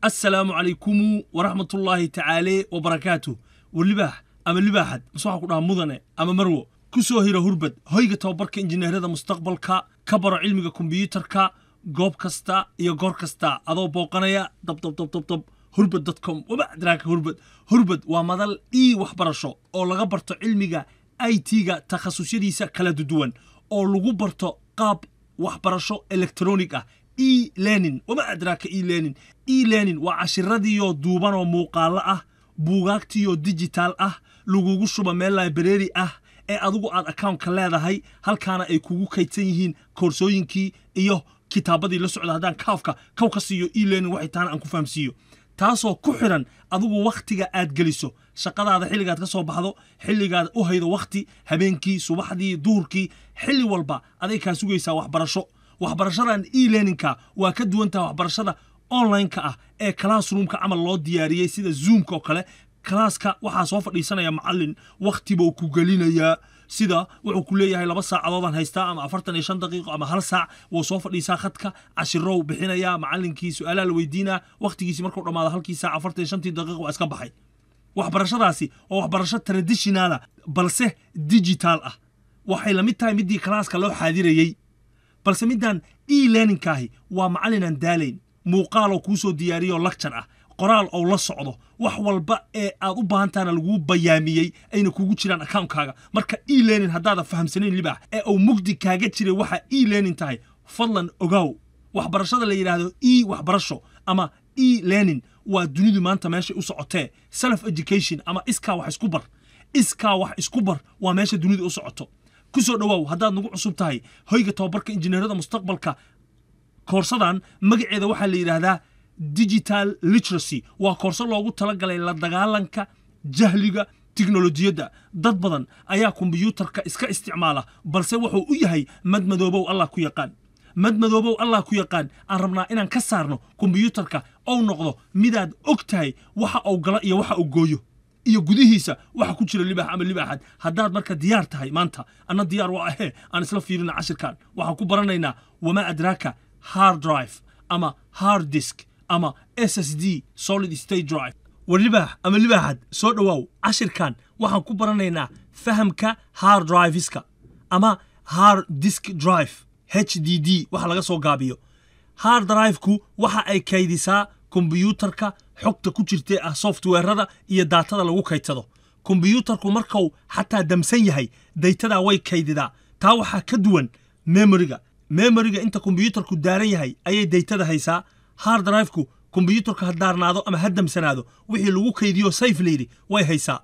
assalaamu calaykumu waraxmatullaahi tacaale wabarakaatu walibaax ama libaaxad mase waxaa ku dhaha mudane ama marwo ku soo hira hurbad hoyga tababarka injineerada mustaqbalka ka baro cilmiga kombiyuutarka goob kasta iyo goor kasta adoo booqanaya dabdabdabdabdab hurbad dotcom wama adraaka hurbad hurbad waa madal ii waxbarasho oo laga barto cilmiga i t-ga takhasusyadiisa kala duwan oo lagu barto qaab waxbarasho electronic ah e learning wama adraaka e learning e learning waa cashiradiioo duuban oo muuqaalo ah buugaagtiioo digital ah lagugu shuba meel library ah ee adigu aad accountka leedahay halkaana ay kugu kaydsan yihiin koorsooyinkii iyo kitaabadii la socda haddaan kaafka kaw ka siiyo e learning waxay taana aan ku fahamsiiyo taasoo ku xiran adigu wakhtiga aad geliso shaqadaada xilligaad ka soo baxdo xilligaad u haydo wakhti habeenkii subaxdii duhurkii xilli walba aday kaa sugaysaa waxbarasho waxbarashadan e learningka waa ka duwantaha waxbarashada online-ka ah ee classroomka camal loo diyaariyey sida zoomka oo kale kalaaska waxaa soo fadhiisanaya macallin wakhtibuu ku gelinayaa sida wuxuu ku leeyahay laba saacadoodaan haystaa ama afartan iyo shan daqiiqo ama hal saac wuu soo fadhiisaa khadka cashirow bixinayaa macallinkii su-aalaha la weydiinaa wakhtigiisi markuu dhammaado halkii saac afartan iyo shantii daqiiqo waa iska baxay waxbarashadaasi waa waxbarasho traditionala balse digital ah waxay la mid tahay midii kalaaska loo xaadirayey balse middan e learningkaahi waa macallin aan daalayn muuqaaloo kuu soo diyaariyoo lacture ah qoraal ou la socdo wax walba ee aad u baahantaana laguu bayaamiyey ayna kugu jiraan accountkaaga marka e learning haddaada fahamsanayn libaax ee uu mugdi kaaga jiray waxa e learning tahay fadlan ogaaw waxbarashada la yidhaahdo e waxbarasho ama e learning waa dunidu maanta meeshay u socotee self education ama iskaa wax isku bar iskaa wax isku bar waa meesha dunidu u socoto ku soo dhowaaw haddaad nagu cusub tahay hoyga tababarka injineerada mustaqbalka koorsadan magaceeda waxaa la yidhaahdaa digital literacy waa koorso loogu talagalay la dagaalanka jahliga tiknolojiyadda dad badan ayaa kombiyuutarka iska isticmaala balse wuxuu u yahay madmadoobow allah ku yaqaan madmadoobow allah ku yaqaan aan rabnaa inaan ka saarno kombiyuutarka ou noqdo midaad og tahay waxa uu gala iyo waxa uu gooyo iyo gudihiisa waxa ku jira libaax ama libaaxad haddaad marka diyaar tahay maanta anna diyaar waa ahee aan isla fiirina cashirkan waxaan ku baranaynaa wamaa adraaka hard drive ama hard disk ama s s d solid state drive war libaax ama libaaxad soo dhowaaw cashirkan waxaan ku baranaynaa fahamka hard driveska ama hard disk drive h d d waxa laga soo gaabiyo hard driveku waxa ay kaydisaa kombiyuutarka xogta ku jirtee ah softweerada iyo daatada lagu kaydsado kombiyuutarku markuu xataa damsan yahay daytadaa way kaydidaa taa waxaa ka duwan memoriga memoriga inta kombiyuutarku daaran yahay ayay daytada haysaa hard driveku kombiyuutarka ha daarnaado ama ha damsanaado wixii lagu kaydiyo sayf layidhi way haysaa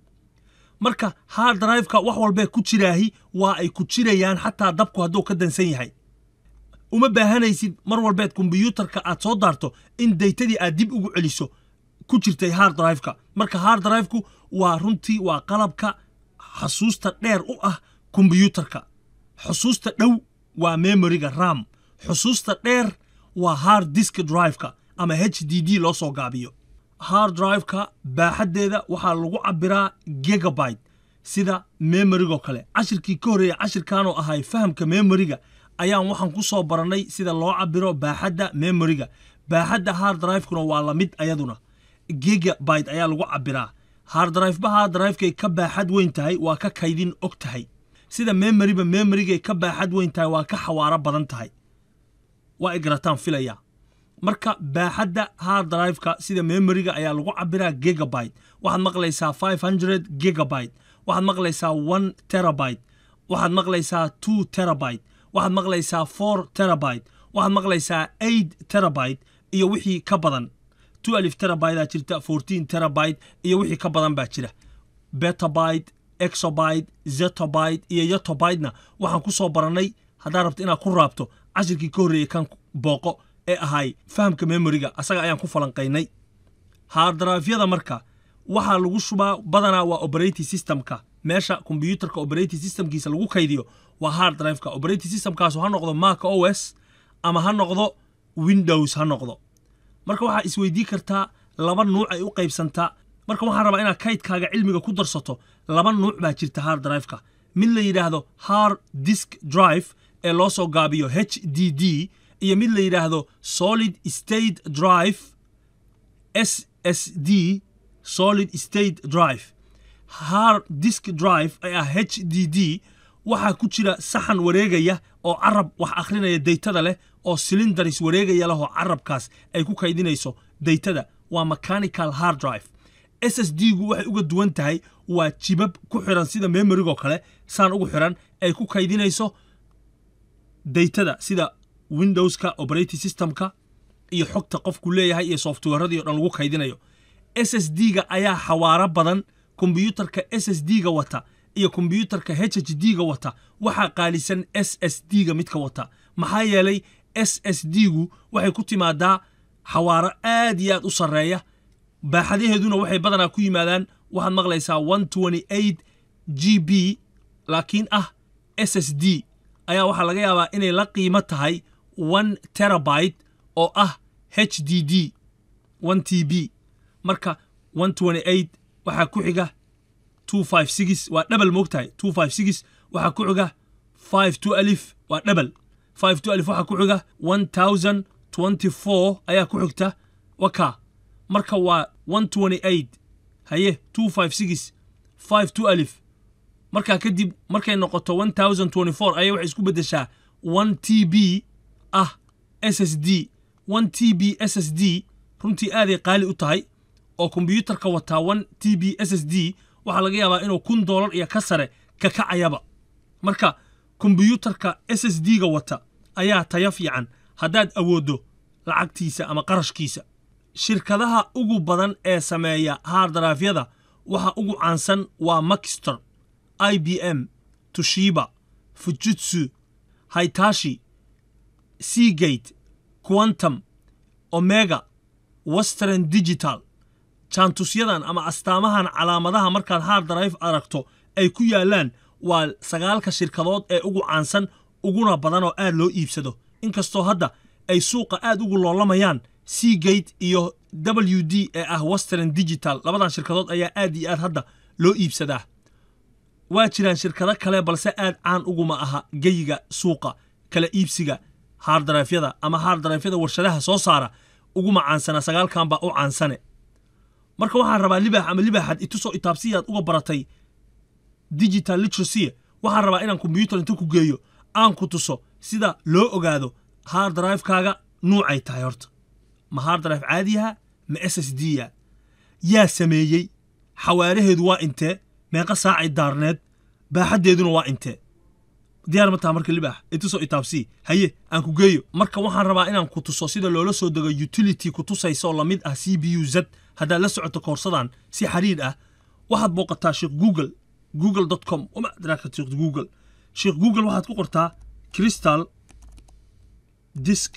marka hard driveka wax walbee ku jiraahi waa ay ku jirayaan xataa dabku hadduu ka dansan yahay uma baahanaysid mar walbeed kombiyuutarka aad soo daarto in daytadii aad dib ugu celiso ku jirtay hard driveka marka hard driveku waa runtii waa qalabka xasuusta dheer u ah kombiyuutarka xusuusta dhow waa memoriga ram xusuusta dheer waa hard disk driveka ama h d d loo soo gaabiyo hard driveka baaxaddeeda waxaa lagu cabbiraa gigabyte sida memorigoo kale cashirkii ka horreeya cashirkanoo ahay fahamka memoriga ayaan waxaan ku soo barannay sida loo cabbiro baaxadda memoriga baaxadda hard drivekuna waa la mid ayaduna gigabyte ayaa lagu cabbiraa hard driveba hard drivekay ka baaxad weyn tahay waa ka kaydin og tahay sida memoriba memorigay ka baaxad weyn tahay waa ka xawaaro badan tahay waa ay garataan filaya marka baaxadda hard driveka sida memoriga ayaa lagu cabiraa gigabyte waxaad maqlaysaa five hundred gigabyte waxaad maqlaysaa one terabyte waxaad maqlaysaa two terabyte waxaad maqlaysaa four terabyte waxaad maqlaysaa eight terabyte iyo wixii ka badan two alif terabyte aa jirta fourteen terabyte iyo wixii ka badan baa jira betabyte exobyte zetobyte iyo yotobytena waxaan ku soo barannay haddaad rabto inaad ku raabto cashirkii ka horreeyey kan booqo ee ahay fahamka memoriga asaga ayaan ku falanqaynay haardraafyada marka waxaa lagu shubaa badanaa waa operating systemka meesha kombiyuutarka operating systemkiisa lagu kaydiyo waa hard driveka operating systemkaasu ha noqdo mac o s ama ha noqdo windows ha noqdo marka waxaa isweydii kartaa laba nuuc ay u qaybsantaa marka waxaan rabaa inaad kaydkaaga cilmiga ku darsato laba nuuc baa jirta hard driveka mid la yidhaahdo hard disk drive ee loo soo gaabiyo h d d iyo mid la yidhaahdo solid state drive s s d solid state drive hard disk drive ee ah h d d waxaa ku jira saxan wareegaya oo carab wax akhrinaya daytada leh oo cylindaris wareegaya leh oo carabkaas ay ku kaydinayso daytada waa mechanical hard drive s s d gu waxay uga duwan tahay waa jibab ku xiran sida memorygoo kale saan ugu xiran ay ku kaydinayso daytada sida windowska operating systemka iyo xogta qofku leeyahay iyo softwareradii o dhan lagu kaydinayo s s d ga ayaa xawaaro badan kombiyuutarka s s d ga wata iyo kombiyuutarka h h d ga wata waxaa qaalisan s s d ga midka wata maxaa yeelay s s d gu waxay ku timaadaa xawaaro aad iyo aad u sarreeya baaxadaheeduna waxay badanaa ku yimaadaan waxaad maqlaysaa one twenty eight g b laakiin ah s s d ayaa waxaa laga yaabaa inay la qiimo tahay one terabyte oo ah h d d one t b marka one twenty eight waxaa ku xiga two five six waa dhebel moogtahay two five six waxaa ku xiga five two alif waa dhebel five two alif waxaa ku xiga one thousand twenty four ayaa ku xigta waka marka waa one twenty eight haye two five six five two alif markaa kadib markay noqoto one thousand twenty four ayay waxay isku beddeshaa one t b ah s s d one t b s s d runtii aaday qaali u tahay oo kombiyuutarka wataa one t b s s d waxaa laga yaabaa inuu kun doolar iyo ka sare ka kacayaba marka kombiyuutarka s s d ga wata ayaa tayo fiican haddaad awooddo lacagtiisa ama qarashkiisa shirkadaha ugu badan ee sameeya haardarafyada waxa ugu caansan waa maxster i b m tushiba fujitsu haitashi seagate quantum omega western digital jaantusyadan ama astaamahan calaamadaha markaad hard drive aragto ay ku yaalaan waa sagaalka shirkadood ee ugu caansan uguna badan oo aad loo iibsado inkastoo hadda ay suuqa aad ugu loolamayaan seagate iyo w d ee ah western digital labadan shirkadood ayaa aad iyo aad hadda loo iibsadaa waa jiraan shirkado kale balse aad caan uguma aha geyiga suuqa kala iibsiga haardarayfyada ama haardarayfyada warshadaha soo saara uguma caansana sagaalkan baa u caansane marka waxaan rabaa libaax ama libaaxad itusoo itaabsiyaad uga baratay digital literacy waxaan rabaa inaan kombyuutar inta ku geeyo aan ku tuso sida loo ogaado hard drivekaaga nuucay tahay horta ma hard drive caadiyaha ma s s d ya yaa sameeyey xawaaraheedu waa intee meeqa saacay daarneed baaxaddeeduna waa intee diyaar ma taha marka libaax itusoo itaabsii haye aan ku geeyo marka waxaan rabaa inaan ku tuso sida loola soo dego utility ku tusaysa oo lamid ah c b u z haddaad la socoto koorsadan si xiriir ah waxaad booqataa sheekh google google com uma adraaka sheekh google sheekh google waxaad ku qortaa crystal disk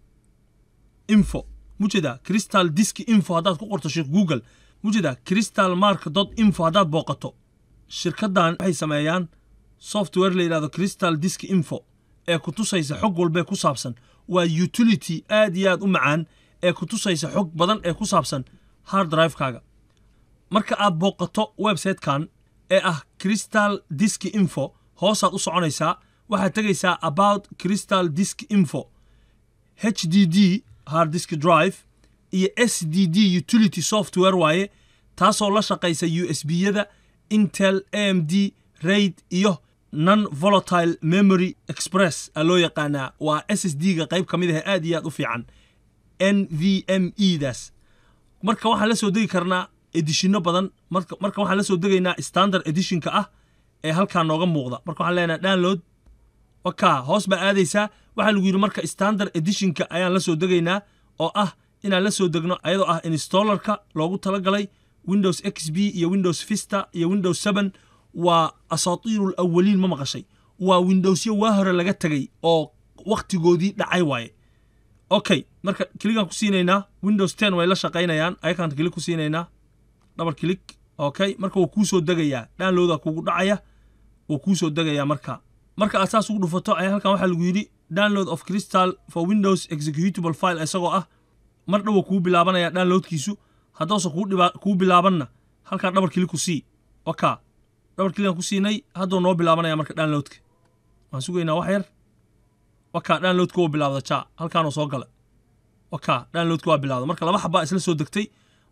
info mujeedaa crystal disk info haddaad ku qorto sheekh google mujeedaa crystal mark dot info haddaad booqato shirkaddan waxay sameeyaan software la yidhahdo crystal disk info ee ku tusaysa xog walbee ku saabsan waa utility aad iyo aad u macaan ee ku tusaysa xog badan ee ku saabsan hard drivekaaga marka aad booqato websitekan ee ah crystal disk info hoosaad u soconaysaa waxaad tegaysaa about crystal disk info h d d hard disk drive iyo s d d utility software waaye taasoo la shaqaysa u s b-yada intel a m d raid iyo non volatile memory express a loo yaqaanaa waa s s d ga qayb ka mid ah aad iyo aad u fiican n v m e daas marka waxaan la soo degi karnaa edishino badan marka waxaan la soo degaynaa standard editionka ah ee halkaa nooga muuqda marka waxaan leenahay download waka hoos baa aadaysaa waxaa lagu yidhi marka standard editionka ayaan la soo degaynaa oo ah inaan la soo degno ayadoo ah installerka loogu talagalay windows x b iyo windows vista iyo windows seven waa asaatiiru lawaliin ma maqashay waa windowsyo waa hore laga tegay oo wakhtigoodii dhacay waaye okay marka kiligaan ku siinaynaa windows ten way la shaqaynayaan ayakaan kilig ku siinaynaa double click okay marka wuu kuu soo degayaa downloada kugu dhacaya wuu kuu soo degayaa marka marka aad saas ugu dhufato ayaa halkan waxaa lagu yidhi download of crystal for windows executable file isagoo ah mar dhowa kuu bilaabanaya downloadkiisu haddausa kuu bilaabanna halkaa double click ku sii waka double clickan ku siinay hadduu noo bilaabanaya marka downloadka waan sugaynaa wax yar waka downloadka wuu bilaabda ja halkaanuu soo gala waka downloadka waa bilaabda marka laba xabaa isla soo degtay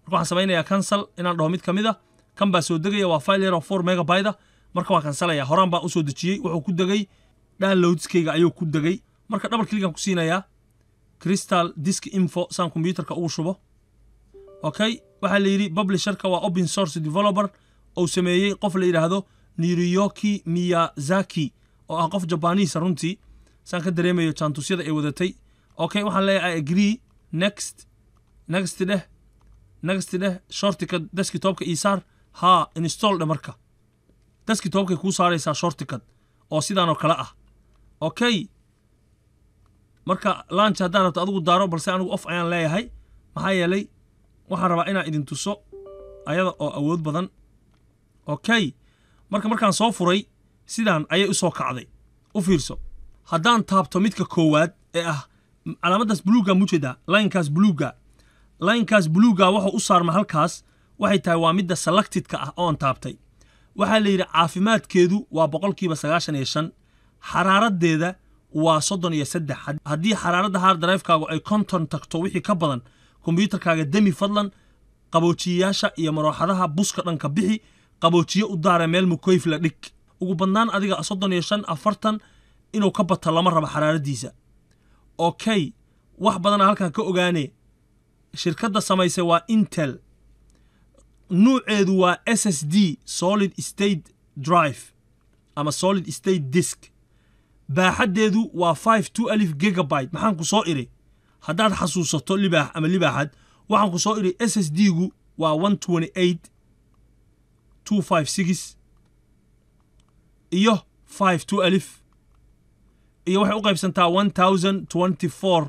marka waxaan samaynayaa cancel inaan dhaho mid ka mid a kan baa soo degaya waa file yar oo four megabyte ah marka waan kansalaya horaan baan usoo dejiyey wuxuu ku degay downloadskayga ayuu ku degay marka double clickan ku siinayaa crystal disk info saan computerka ugu shubo okay waxaa la yidhi publisherka waa open source developer ou sameeyey qof la yidhaahdo niriyoki miyazaki oo ah qof jabaniisa runtii saan ka dareemayo jaantusyada ay wadatay okay waxaan leeyahay i agree next next dheh next dheh shortika deskitopka ii saar haa install dhe marka deskitopkay kuu saaraysaa shortikad oo sidaan oo kale ah okay marka lunch haddaan rabto adigu daaro balse anigu off ayaan leeyahay maxaa yeelay waxaan rabaa inaan idin tuso ayada oo awood badan okay marka markaan soo furay sidaan ayay u soo kacday u fiirso haddaan taabto midka koowaad ee ah calaamaddaas buluuga mujeedaa linekaas buluuga linekaas buluuga wuxuu u saarma halkaas waxay tahay waa midda selectedka ah oon taabtay waxaa la yidhi caafimaadkeedu waa boqolkiiba sagaashan iyo shan xaraaradeeda waa soddon iyo saddex haddii xaraaradda hard drivekaagu ay konton tagto wixii ka badan kombyuutarkaaga demi fadlan qaboojiyayaasha iyo marooxadaha buska dhanka bixi qaboojiye u daara meel mukoyf la dhig ugu badnaan adiga soddon iyo shan afartan inuu ka bato lama rabo xaraaradiisa okay wax badana halkan ka ogaane shirkadda samaysay waa intel nuuceedu waa s s d solid state drive ama solid state disk baaxaddeedu waa five two alif gigabyte maxaan ku soo iri haddaad xasuusato libaax ama libaaxad waxaan ku soo iri s s d gu waa one twenty eight two five six iyo five two alif iyo waxay u qaybsantaa one thousand twenty four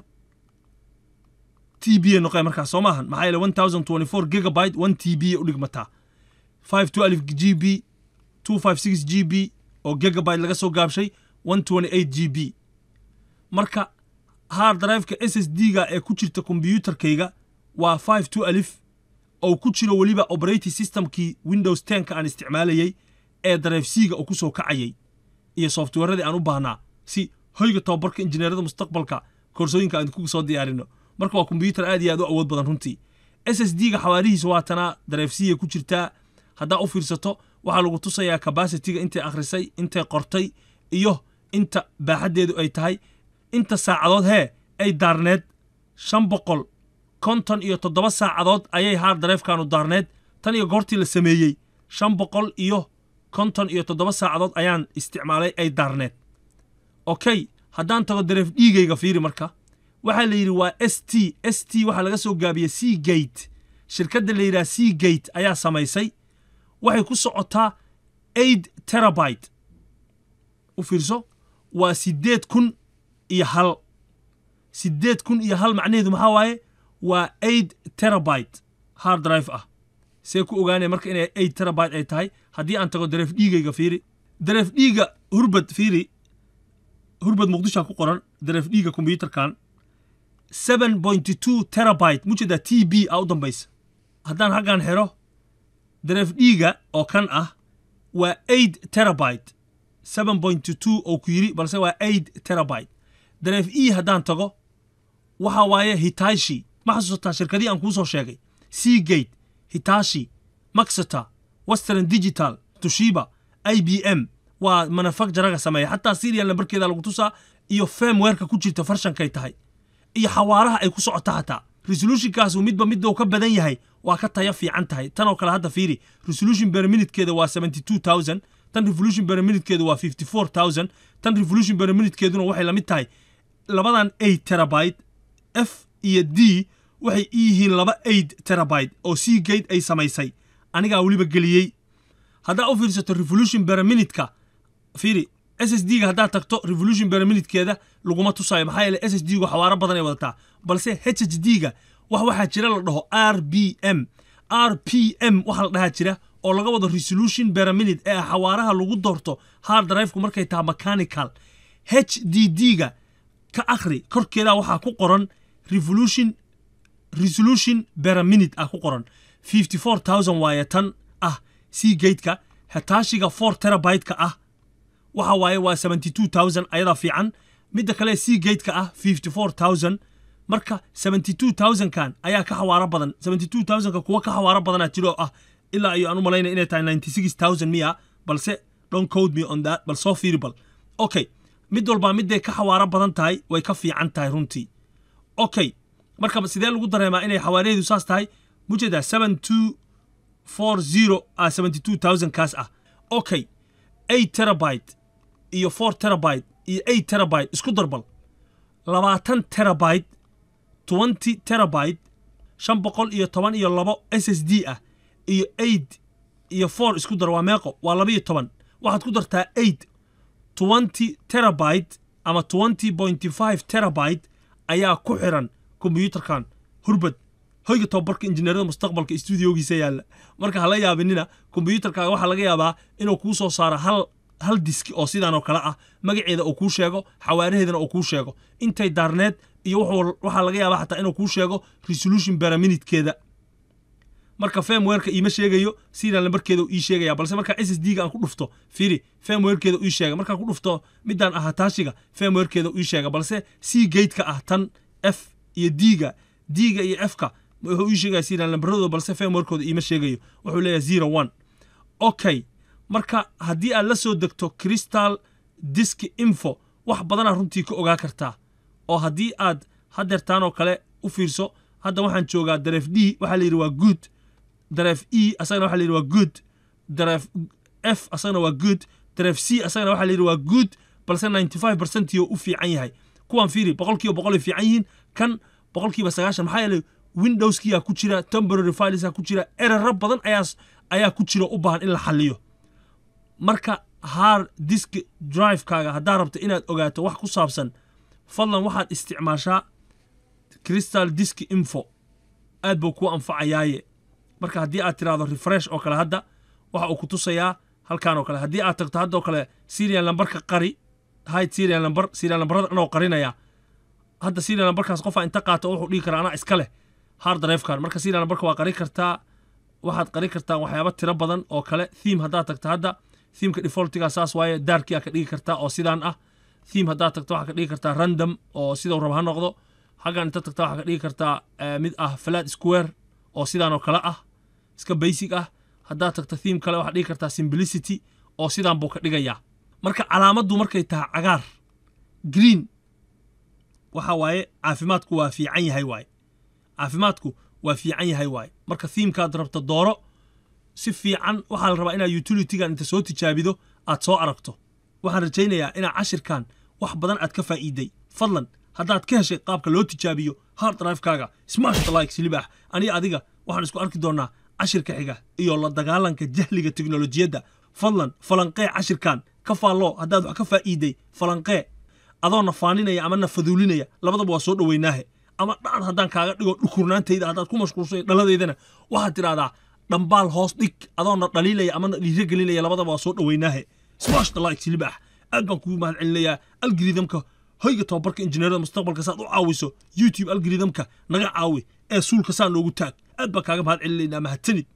t b noqe markaas soo maahan maxaa yeele one thousand twenty four gigabyte one t b u dhigmataa five two alif g b two five six g b oo gigabyte laga soo gaabshay one twenty eight g b marka hard driveka s s d ga ee ku jirta kombyuutarkayga waa five two alif oo ku jiro weliba operating systemkii windows tenka aan isticmaalayey ee drive c ga uu ku soo kacayay iyo softwareradii aan u baahnaa si hoyga tababarka injineerada mustaqbalka koorsooyinka aan ku soo diyaarino marka waa kombyuutar aad iyo aad u awood badan runtii s s d ga xawaarihiisa waa tanaa drive c ga ku jirtaa haddaa u fiirsato waxaa lagu tusayaa cabacitiga intay akhrisay intay qortay iyo inta baaxaddeedu ay tahay inta saacadood hee ay daarneed shan boqol konton iyo toddoba saacadood ayay hard drivekanu daarneed tan iyo goortii la sameeyey shan boqol iyo konton iyo toddoba saacadood ayaan isticmaalay ay daarneed okay haddaan tago dareef dhiigayga fiiri marka waxaa la yidhi waa s t s t waxaa laga soo gaabiyey c gate shirkadda la yidhaha c gate ayaa samaysay waxay ku socotaa eight terabyte u fiirso waa siddeed kun iyo hal siddeed kun iyo hal macnaheedu maxaa waaye waa eight terabyte hard drive ah see ku ogaanaya marka inay eight terabyte ay tahay haddii aan tago dareef dhiigayga fiiri dareef dhiiga hurbad fiiri hurbad muqdishoa ku qoran dareef dhiiga kombyuutarkan seven point two terabyte mujeedaa t b a u dambaysa haddaan haggan xiro dareef dhiiga oo kan ah waa eight terabyte seven point two oo ku yiri balse waa eight terabyte dareef e haddaan tago waxa waaye hitashi ma xasuusataa shirkadii aan kuu soo sheegay seagate hitashi maxata western digital tushiba i b m waa manufacturaga sameeya xataa serial nambarkeeda lagu tusaa iyo femwerka ku jirta farshankay tahay iyo xawaaraha ay ku socota xataa resolutionkaasu midba midou ka badan yahay waa ka taya fiican tahay tan oo kale hadda fiiri resolution per minutekeeda waa seventy two thousand tan revolution per minutekeedu waa fifty four thousand tan revolution per minutekeeduna waxay la mid tahay labadan eight terabyte f iyo d waxay i yihiin laba eight terabyte oo c gate ay samaysay anigaa weliba geliyey haddaa u fiirsato revolution per minutka fiiri s s d ga haddaad tagto revolution per minutekeeda laguma tusayo maxaa yeele s s d gu xawaaro badan ay wadataa balse h h d ga wax waxaa jira la dhaho r b m r p m waxaa la dhahaa jira oo laga wado resolution per minute ee xawaaraha lagu doorto hard driveku markay tahay mechanical h d d ga ka akhri korkeeda waxaa ku qoran revolution resolution per minute ah ku qoran fifty four thousand waaye tan ah c gateka hataashiga four terabyte-ka ah waxa waaye waa seventy two thousand ayadaa fiican midda kale c gateka ah fifty four thousand marka 72000kan ayaa ka xawaaro badan 72000ka kuwa ka xawaaro badanaa jiro ah ilaa iyo aan u malaynaya inay tahay 96000 miya balse don't code me on that bal soo fiiri bal okay mid walbaa midday ka xawaaro badan tahay way ka fiican tahay runtii okay marka sidee lagu dareemaa inay xawaaraheedu saas tahay mujeedaa 7240 ah 72000 kaas ah okay 8 terabyte iyo 4 terabyte iyo 8 terabyte isku darbal labaatan terabyte 20 terabyte shan boqol iyo toban iyo labo s s d ah iyo 8 iyo 4 isku dar waa meeqo waa laba iyo toban waxaad ku dartaa 8 20 terabyte ama 20.5 terabyte ayaa ku xiran kombiyuutarkan hurbad hoyga tababarka injineerada mustaqbalka stuudiogiisa yaalla marka hala yaabinina kombiyuutarkaaga waxaa laga yaabaa inuu kuu soo saaro hal hal diski oo sidaan oo kale ah magaceeda uu kuu sheego xawaaraheedana uu kuu sheego intay daarneed iyo waxaa laga yaabaa xataa inuu kuu sheego resolution beraminidkeeda marka femwerka iima sheegayo serial nambarkeeda uu ii sheegaya balse markaa s s d ga aan ku dhufto fiiri femwerkeeda uu ii sheega markaan ku dhufto midaan ah taashiga femwerkeeda uu ii sheega balse c gateka ah tan f iyo d ga d ga iyo f ka wuxuu ii sheegaya serial nambaradooda balse femwerkooda iima sheegayo wuxuu leeyahay zero one okay marka haddii aad la soo degto crystal disk info wax badanaa runtii ka ogaa kartaa oo haddii aad hadeertaan oo kale u fiirso hadda waxaan joogaa dareef d waxaa la yidhi waa good dareef e asagana waxa la yidhi waa good dareef f asagana waa good dareef c asagana waxa la yidhi waa good balse 95 percent iyo u fiican yahay kuwaan fiiri boqolkiiba boqol ay fiican yihiin kan boqolkiiba sagaashan maxaa yeelay windowskiyaa ku jira temporary filesaa ku jira eraro badan ayaa ayaa ku jira u baahan in la xaliyo marka hard disk drivekaaga haddaa rabto inaad ogaato wax ku saabsan fadlan waxaad isticmaashaa crystal disk info aad buu kuu anfacayaaye marka haddii aad tiraahdo refresh oo kale hadda waxa uu ku tusayaa halkan oo kale haddii aad tagto haddoo kale serial numberka qari hide serial number serial numberada anoo qarinaya hadda serial numberkaas qofaa inta qaato wuxuu dhihi karaa anaa iska leh hard drivekan marka serial numberka waa qari kartaa waxaad qari kartaa waxyaaba tiro badan oo kale theme haddaad tagto hadda themeka defaultiga saas waaye daarkii aa ka dhigi kartaa oo sidaan ah theme haddaad tagto waxaa ka dhigi kartaa random oo sidau raba ha noqdo xaggan inta tagta waxaa ka dhigi kartaa mid ah flat square oo sidaan oo kale ah iska basic ah haddaad tagto theme kale waxaad dhigi kartaa simplicity oo sidaan buu ka dhigayaa marka calaamaddu markay tahay cagaar green waxa waaye caafimaadku waa fiican yahay waaye caafimaadku waa fiican yahay waaye marka themekaad rabto dooro si fiican waxaa la rabaa inaad utilitygan inta soo tijaabido aad soo aragto waxaan rajaynayaa inaad cashirkan wax badan aad ka faa'iiday fadlan haddaad ka heshay qaabka loo tijaabiyo hard drivekaaga smash the likes libaax aniga adiga waxaan isku arki doonaa cashirka xiga iyo la dagaalanka jahliga teknolojiyadda fadlan falanqee cashirkan ka faalloo haddaad wax ka faa'iiday falanqee adoona faaninaya ama na faduulinaya labadaba waa soo dhoweynaahe ama dhacad haddaan kaaga dhigo dhukurnaantayda haddaad ku mashquulsay dhaladeydana waxaad tidhahdaa dhambaal hoos dhig adoona dhaliilaya amana dhiiro gelinaya labadaba waa soo dhoweynaahe smash the likes libaax aad baan kugu mahad celinayaa algorithamka hoyga tababarka injineerada mustaqbalka saad u caawiso youtube algorithamka naga caawi ee suulka saa noogu taag aad baan kaaga mahad celinaynaa mahadsanid